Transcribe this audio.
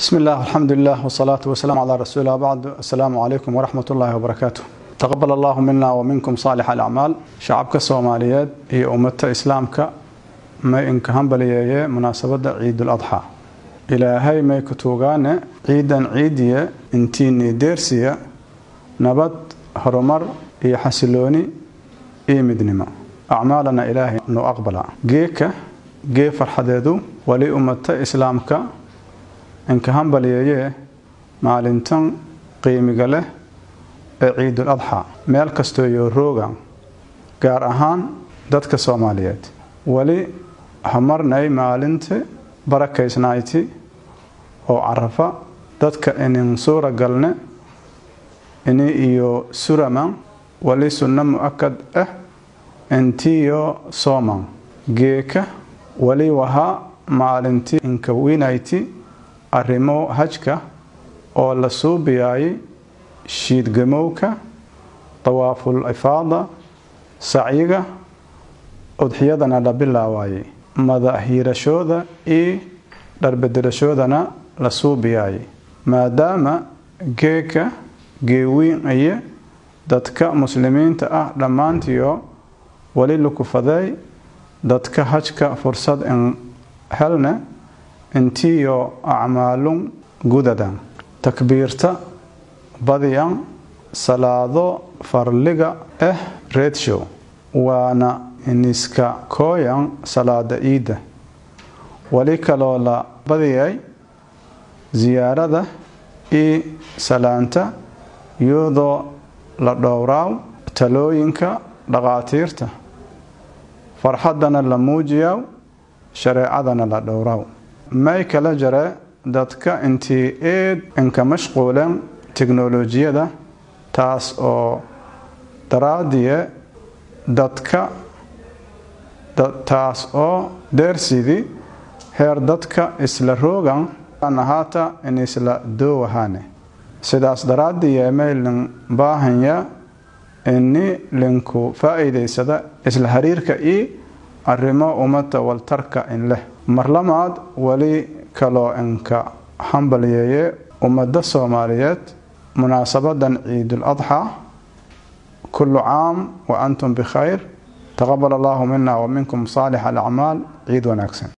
بسم الله والحمد لله والصلاة والسلام على رسول الله بعد السلام عليكم ورحمة الله وبركاته تقبل الله منا ومنكم صالح الأعمال شعبك الصوماليات هي أمة إسلامك ما إنك همبلية مناسبة عيد الأضحى إلى هاي ما كتوغان عيدا عيدية انتيني ديرسية نبت هرمر إي حسلوني إي مدنما أعمالنا إلهي نو أقبل جيك جي فرحديدو ولي أمة إسلامك inka hambaliyeeyee maalintan qiimiga leh ee ciidul adxa meel kastoo iyo rooga gaar ahaan dadka soomaaliyeed weli hamarnay maalinta barakaysnayti oo carafa dadka inin suura galne ini iyo suraman wali sunno mu-akad ah intiyo sooman geeka wali wahaa maalintii inka winayti arrimo hajka oo la suubiyaayay shiidgamowka dawaaful ifaada sacyiga udxiyadana la bilaawaayay madahiirashooda iyo dharbedelashoodana la suubiyaayay maadaama geeka geewiin iyo dadka muslimiinta ah dhammaantiyo weli lakufaday dadka hajka fursad in helne intiyo acmaalun gudadan takbiirta badiyan salaado farliga ah reedshow waana iniska kooyan salaada iidda weli kaloo la badiyay siyaarada iyo salaanta iyadoo la dhowraaw talooyinka dhaqaatiirta farxaddana la muujiyaw shareecadana la dhowraaw may kala jare dadka intii eed inka mashquuleen teknolojiyada taas oo daraadiye dadka taas oo deersidii heer dadka isla roogan ahaata in isla doowahaane sidaas daraadiye may lin baahanya ini linku faa'iidaysada isla hariirka iyo arrimo ummada waltarka in leh marlamaad weli kaloo inka hambalyeeye ummadda soomaaliyeed munaasabadan ciidul adxaa kullu caam wa antum bikhayr taqabal allahu mina wa minkum saalix alacmaal ciid wanaagsan